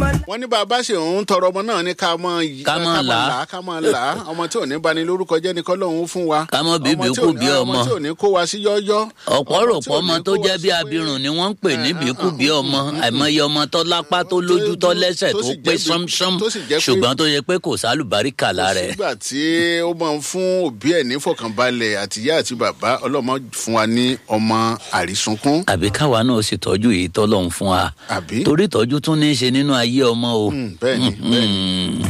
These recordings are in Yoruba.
wọ́n ní bàbá ṣe òun tọrọ ọmọ náà ní ká mọ yí- Ká mọ́ là á. ká mọ là á ọmọ tí ò ní bani lórúkọ jẹ́ ní kọ́lọ́hún fún wa Ká mọ́ bíbí Ọmọ tí kú ò ní- bí ọmọ. ọmọ tí ò ní kó wa sí yọ́yọ́ ọ̀pọ̀ rò tí pọ̀ ò ọmọ ní tó kó wa jẹ́ bí sí pé- abirùn ni wọ́n ń pè ní Eh, bíkúbí eh, ọmọ àìmọye ọmọ tó lápá tó lójú tó lẹ́sẹ̀ tó tó sì pé jẹ́ bí- ṣánṣán tó sì jẹ́ pé- ṣùgbọ́n tó yẹ pé kò sálùbáríkà lára ẹ̀. sígbà tí ó máa ń fún òbí ẹ̀ ní fọkànbalẹ̀ àtìyá àti bàbá ọlọ́mọ fún wa ní ọmọ àrísunkún àbí káwa náà sì tọ́jú èyí tọ́lọ́hún fún wa àbí torí ìtọ́jú tún ní í ṣe nínú ayé ọmọ o. Mm, bẹ́ẹ̀ni bẹ́ẹ̀ni. Mm.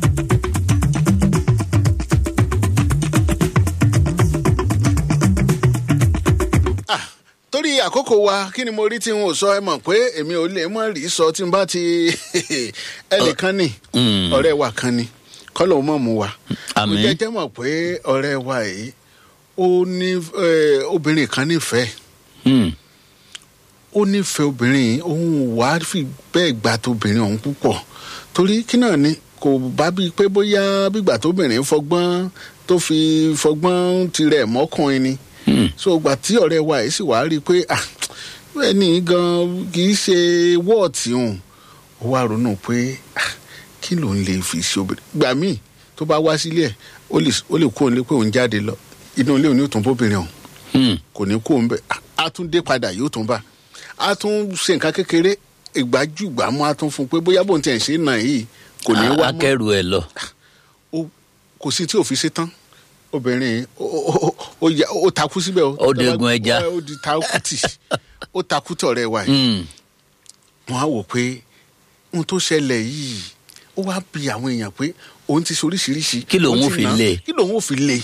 Ah, torí àkókò wa kí ni mo rí tí n ò sọ ẹ mọ̀ pé èmi ò lè mọ̀ rí sọ tí n bá ti ẹnìkan ní Mm. ọ̀rẹ́ wa kan ni kọ́lọ̀ mọ̀ mu wa. Àmín. mo jẹ́jẹ́ mọ̀ pé ọ̀rẹ́ wa yìí ó ní eh, obìnrin kan nífẹ̀ẹ́ Mm. ó nífẹ̀ẹ́ obìnrin yìí òun wà á fi bẹ́ẹ̀ gbà tóbìnrin ọ̀hún púpọ̀ torí kí náà ni kò bá bíi pé bóyá bígbà tóbìnrin fọgbọ́n tó fi fọgbọ́n tirẹ̀ mọ́kùnrin ni Mm. so ìgbà tí ọ̀rẹ́ wa yìí sì wá rí i pé ah ẹni gan kì í ṣe wọ́ọ̀tì òun ó wá ronú pé ah kí ló ń lè fi ṣe obìnrin gbà míì tó bá wá sílé ẹ̀ ó lè ó lè kó òun lé pé òun jáde lọ inú ilé òun yóò tún bóbìnrin ọ̀hún Mm. kò ní kó òun bẹ á tún dé padà yóò tún bá á tún ṣe nǹkan kékeré ìgbájúgbàmú á tún fún un pé bóyá bóun tiẹ̀ ń ṣe nà yìí kò ní wá mọ́ akẹ́rù ẹ̀ lọ. ó- kò sí tí ò fi ṣe tán obìnrin ó- ó- ó- ó ya- ó takú síbẹ̀ o. Ó degun ẹja. ó di takú tì ó takú tọ̀rẹ́ wa yìí Mm. wọ́n á wò pé ohun tó ṣẹlẹ̀ yìí ó wá bi àwọn èèyàn pé òun ti ṣoríṣiríṣi Kí lòun òun ó ti fi nà á, lé? kí lòun ò fi lé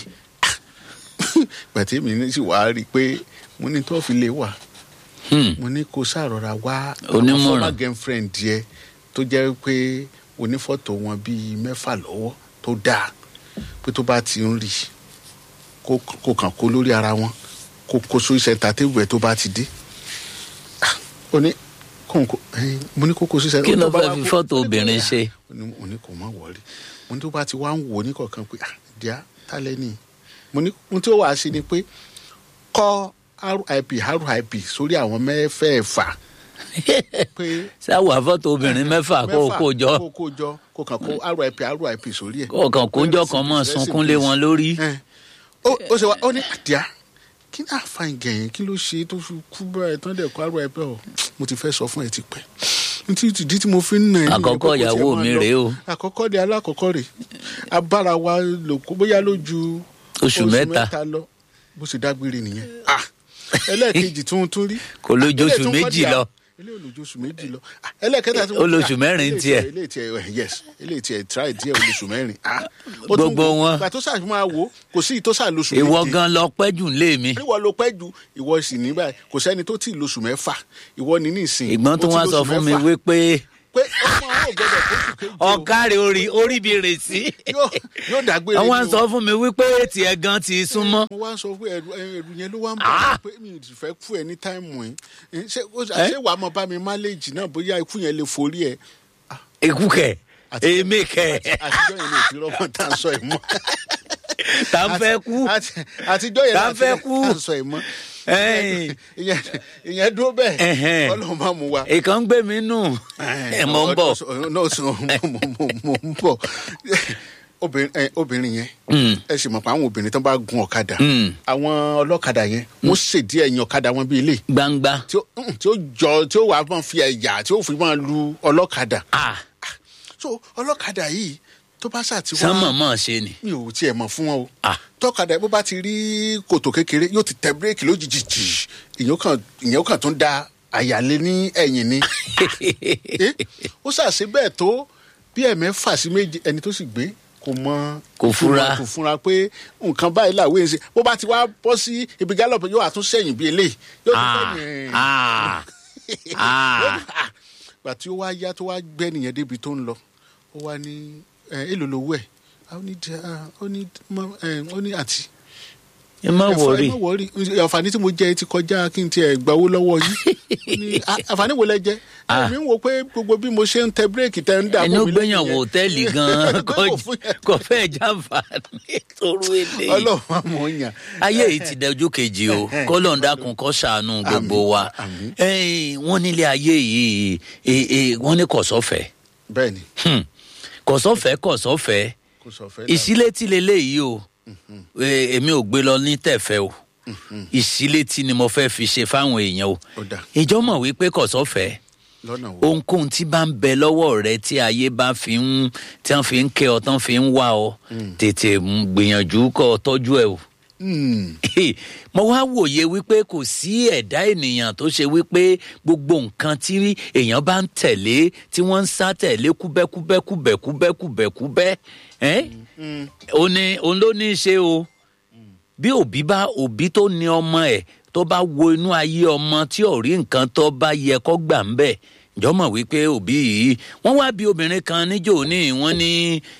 gbàtí mi ní sì wá rí i pé mo ní tó fi lé wà Mm. mo ní kó ṣàròra wá Onímọ̀ràn. àwọn former girlfriend yẹ tó jẹ́ pé onífọ́tò wọn bíi mẹ́fà lọ́wọ́ tó dáa pé tó bá ti ń rí kó kó kàn kó lórí ara wọn kó kó sórí sẹńtà tébù ẹ tó bá ti dé Ah, ó ní kó n kó ẹyin mo ní kó kó sórí sẹńtà Kí ló tó bá fẹ́ wá fi kó- fọ́tò ó ní kó obìnrin yà. ṣe? ó ní mo ní kó má wọrí mo ní tó bá ti wá ń wò ní kọ̀ọ̀kan pé ah díà tálẹ́ nìyí mo ní ohun tí ó wàá ṣe ni pé kọ́ rip rip sórí àwọn mẹ́fẹ̀ẹ̀fà pé sáwọ àfọ́tò obìnrin mẹ́fà kó o kó jọ kó kó jọ kó kàn kó rip rip sórí ẹ̀. kó o kàn kójọ kan mọ́ sunkún lé wọn lórí. Ẹ̀, ó ó ṣe wá ó ní àdìá kí ní àfàìn gẹ̀yìn kí ló ṣe tó fi kú bẹ́ẹ̀ tán dẹ̀ kó rip ọ̀ mo ti fẹ́ sọ fún ẹ ti pẹ́ ntí ìdí tí mo fi ń nà ẹ́ nìyẹn Àkọ́kọ́ pé kó tiẹ̀ ìyàwó máa mi lọ. rèé o. àkọ́kọ́ di alákọ̀ọ́kọ́ rè abára wa lò kó bóyá lójú Oṣù mẹ́ta. lọ bó ṣe dágbére nìyẹn Ah, ẹlẹ́ẹ̀kejì tún tún rí Kò lójú Eléyìí oṣù tún kọ́ méjì di à- lọ. eléyìí olójú oṣù méjì lọ Ah, ẹlẹ́ẹ̀kẹta tí mo Ó lóṣù mẹ́rin eléyìí tiẹ̀. eléyìí tiẹ̀ eh, yes eléyìí tiẹ̀ try díẹ̀ olóṣù mẹ́rin Ah, ó tún Gbogbo wò, wọn. ìgbà tó sáà fi máa wò ó, kò sí ìtó sáà lóṣù ìwọ méje gan lọ pẹ́ jù lé mi. ìwọ ló pẹ́ ju ìwọ sì ní báyìí kò sẹ́ni tó tì í lóṣù mẹ́fà ìwọ ní nísìn ìgbọ́n tó ó ti wá sọ lóṣù fún mi mẹ́fà. wípé pé ọmọ àwọn ò gbọdọ̀ kóṣù kéje o. ọ̀kárẹ̀ orí orí mi rè sí. yóò yóò dágbére àwọn ni o. sọ fún mi wípé tiẹ̀ gan ti súnmọ́. mo wá sọ fún ẹrù ẹrù yẹn ló wá ń Ah! bọ̀ pé mi ò fẹ́ kú ẹ ní táìmù ẹ ṣé ó- ṣé wàá mọ bá mi máléèjì náà bóyá ikú yẹn lè forí ẹ ikú kẹ̀ Àti- èmi kẹ̀ àtijọ́ yẹn lè fi rọ́mọ tá à ń sọ ẹ̀ mọ́. tá n fẹ́ kú. Àti- àtijọ́ yẹn Tá láti fẹ́ kú. tá à ń sọ ẹ̀ mọ́. Ẹ̀yìn. ìyẹn ìyẹn dúró bẹ́ẹ̀ Ẹ̀hẹ́n. ọlọ́run máa mú wa. ìkan gbé mi nù. ẹ̀ mọ̀ ń bọ̀. náà sọ mo mo- mo ń bọ̀ obìnrin ẹ, obìnrin yẹn Mm. ẹ sì mọ̀ pé àwọn obìnrin tó bá gun ọ̀kadà Mm. àwọn ọlọ́kadà yẹn wọ́n ṣèdí ẹ̀yìn ọ̀kadà wọn bíi ilé gbangba. tí ó mm, tí ó jọ tí ó wàá máa fi ẹ̀yà tí ó fi máa lu ọlọ́kadà Ah, so ọlọ́kadà yìí tó bá ṣàtiwá sánmọ̀ mọ̀ ṣe ni. mi ò tiẹ̀ mọ̀ fún wọn o Ah. tọ́kadà bó bá ti rí kòtò kékeré yóò ti tẹ bírèkì lójijì jì ìyẹn kan ìyẹn kan tó ń da àyàlé ní ẹ̀yìn ni Eh, ó ṣàṣe bẹ́ẹ̀ tó bí ẹ̀mẹ́fà sí méje ẹni tó sì gbé kò mọ Kò fura. kò fura pé nǹkan báyìí làwọn èèyàn ṣe bó bá ti wá bọ́ sí ibi gálọ̀pù yóò àtún sẹ́yìn bí eléyìí yóò tún Ah, fẹ́yìn ah, ah. gbà tí ó wá yá tó wá gbẹ́ nìyẹn débi tó ń lọ ó wá ní ẹ èlò lówó ẹ̀ ó ní jẹ ah, ó ní mọ- ẹ, ó ní àǹtí ẹ má ẹ fọ- wọrí. ẹ má wọrí àǹfààní tí mo jẹ ti kọjá kí n tiẹ̀ gbawó lọ́wọ́ yín Ó ní, "Ah, àǹfààní wo lẹ jẹ Ah. èmi ń wo pé gbogbo bí mo ṣe ń tẹ bírèkì tẹ ń dà ẹni ó fún mi gbẹ̀yàn lẹ́yìn wò yẹn. hòtẹ́ẹ̀lì gan-an Pé kò fún yẹn. kò fẹ́ jàǹfààní toru eléyìí. ọlọ́run àmọ́ yàn ayé yìí ti dẹjú kejì o Ẹhẹ́n. kọ́lọ́n dákun kó ṣàánú gbogbo wa àmín. Ẹ̀yin, wọ́n nílé ayé yìí eh, eh, wọ́n ní kò sọ́fẹ̀ bẹ́ẹ̀ ni kọ̀sọ́fẹ́ kọ̀sọ́fẹ́ kò sọ fẹ́ ìsílétí leléyìí o Eh, èmi ò gbé lọ ní tẹ̀fẹ́ o ìsílétí ni mo fẹ́ fi ṣe fáwọn èèyàn o ó dà ìjọ mọ̀ wípé kọ̀sọ́fẹ́ lọ́nà wo ohunkóhun tí bá ń bẹ lọ́wọ́ rẹ tí ayé bá fi ń tí wọ́n fi ń kẹ́ ọ tán fi ń wá ọ tètè mú- gbìyànjú kọ́ ọ tọ́jú ẹ o Hmm, mo wá wòye wípé kò sí ẹ̀dá ènìyàn tó ṣe wípé gbogbo nǹkan tí èèyàn bá ń tẹ̀lé tí wọ́n ń sá tẹ̀lé kúbẹ́kúbẹ́kúbẹ́kúbẹ́kúbẹ́ ẹ́ ó ní òun ló ní í ṣe o bí òbí bá òbí tó ní ọmọ ẹ̀ tó bá wo inú ayé ọmọ tí ò rí nǹkan tó bá yẹ kó gbà ń bẹ̀ ǹjọ́ mọ̀ wípé òbí yìí wọ́n wá bí obìnrin kan níjò ní wọ́n ní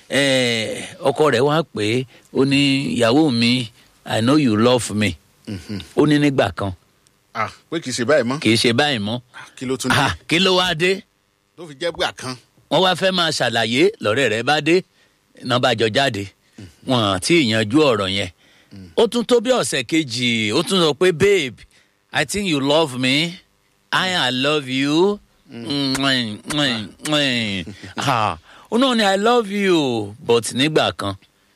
eh, ọkọ rẹ̀ wá pé ó ní ìyàwó mi i know you love me ó ní nígbà kan ah pé kì í ṣe báyìí mọ́ kì í ṣe báyìí mọ́ Ah, kí ló tún dé Ah, kí ló wá dé ló fi jẹ́ gbà kan wọ́n wá fẹ́ máa ṣàlàyé lọ́rẹ́ rẹ̀ bá dé náà bá jọ jáde wọn àti ìyanjú ọ̀rọ̀ yẹn ó tún tó bí ọ̀sẹ̀ kejì ó tún sọ pé babe i think you love me i i love you Mwah, mwah, mwah. Ah, ó náà ni i love you but nígbà kan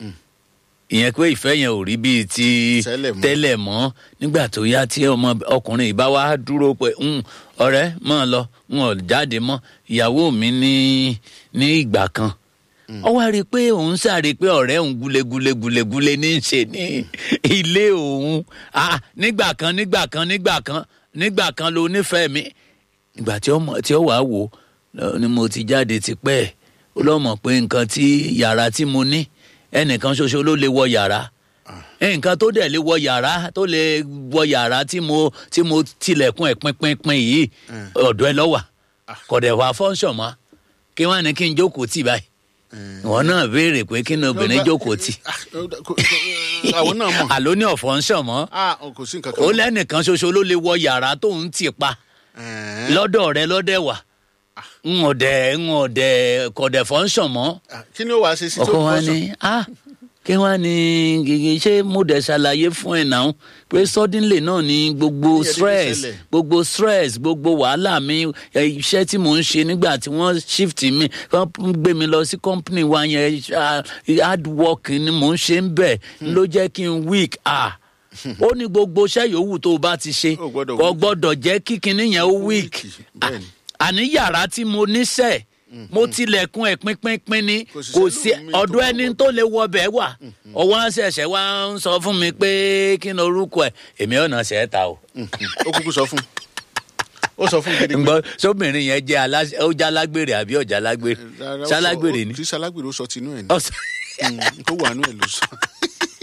ìyẹn pé ìfẹ́ yẹn ò rí bíi ti Tẹ́lẹ̀ mọ́. tẹ́lẹ̀ mọ́ nígbà tó yá tí ọmọ ọkùnrin yìí bá wá dúró pé "Hmm, ọ̀rẹ́ mọ́ ọ lọ n ò jáde mọ́ ìyàwó mi ní ní ìgbà kan ó wá rí i pé òun sáré pé ọ̀rẹ́ òun gulegule gulegule ní í ṣe ní ilé òun Ah, nígbà kan nígbà kan nígbà kan nígbà kan ló nífẹ̀ẹ́ mi ìgbà tí ó mọ̀- tí ó wàá wò ó ni mo ti jáde tipẹ́ ó lọ́ mọ̀ pé nǹkan tí yàrá tí mo ní ẹnìkan ṣoṣo ló lè wọ yàrá nǹkan tó dẹ̀ lè wọ yàrá tó lè wọ yàrá tí mo tí mo tilẹ̀kùn ẹ̀ pínpínpín yìí ọ̀dọ̀ ẹ lọ́wà kọ̀dẹ̀ wà fọ́nṣọ̀ mọ́ kí wọ́n á ní kí n jókòó tì báyìí wọn náà béèrè pé kí ni obìnrin jókòó tì Ah, ó dà- kò- kò- àwọn náà mọ̀ àló ní ọ̀fọ́nṣọ̀ mọ́ ah kò sí nǹkan kan ó lẹ́nìkan ṣoṣo ló lè wọ yàrá tó ń tì pa Ẹ̀ẹ́n. lọ́dọ̀ rẹ lọ́dẹ̀ wà n ò dẹ̀ n ò dẹ̀ kọ̀dẹ̀ fọ́nṣọ̀ mọ́ Ah, kí ni ó wàá ṣe sí tó ọkọ wa kọ́ sọ? ni ah kí wá ní gègé ṣé mo dẹ̀ ṣàlàyé fún ẹ̀ náà pé suddenly náà ni gbogbo Kí ni stress ṣẹlẹ̀? gbogbo stress gbogbo wàhálà mi ẹ, iṣẹ́ tí mò ń ṣe nígbà tí wọ́n shift mi wọ́n gbé mi lọ sí company wa yẹn ah, hard work ni mò ń ṣe ń bẹ̀ ló jẹ́ kí n weak ah ó ní gbogbo iṣẹ́ yòówù tó o bá ti ṣe Ó gbọ́dọ̀ kò weak. gbọ́dọ̀ jẹ́ kí kinní yẹn ó weak bẹ́ẹ̀ ni. àní yàrá tí mo níṣẹ́ mo tilẹ̀kùn ẹ̀ pínpínpín ni Kò sì kò sẹ́lòmíì sí tó ọ̀dọ̀ wà ẹni wọ́n. tó lè wọ bẹ́ẹ̀ wà ọwọ́ ṣẹ̀ṣẹ̀ wá ń sọ fún mi pé kí ni orúkọ ẹ̀ èmi ọ̀nà ṣẹ̀ ta o. ó kúkú sọ fún ó sọ fún gidi ǹgbọ́ sóbìnrin yẹn jẹ́ aláṣẹ ó jẹ́ alágbèrè àbí ọ̀jà alágbèrè Rárá, ó sọ- ṣalágbèrè ó- ni. kì í ṣalágbèrè ó sọ tinú ẹ̀ ni Ọ̀sẹ̀- Mm, tó wà nú ẹ̀ ló sọ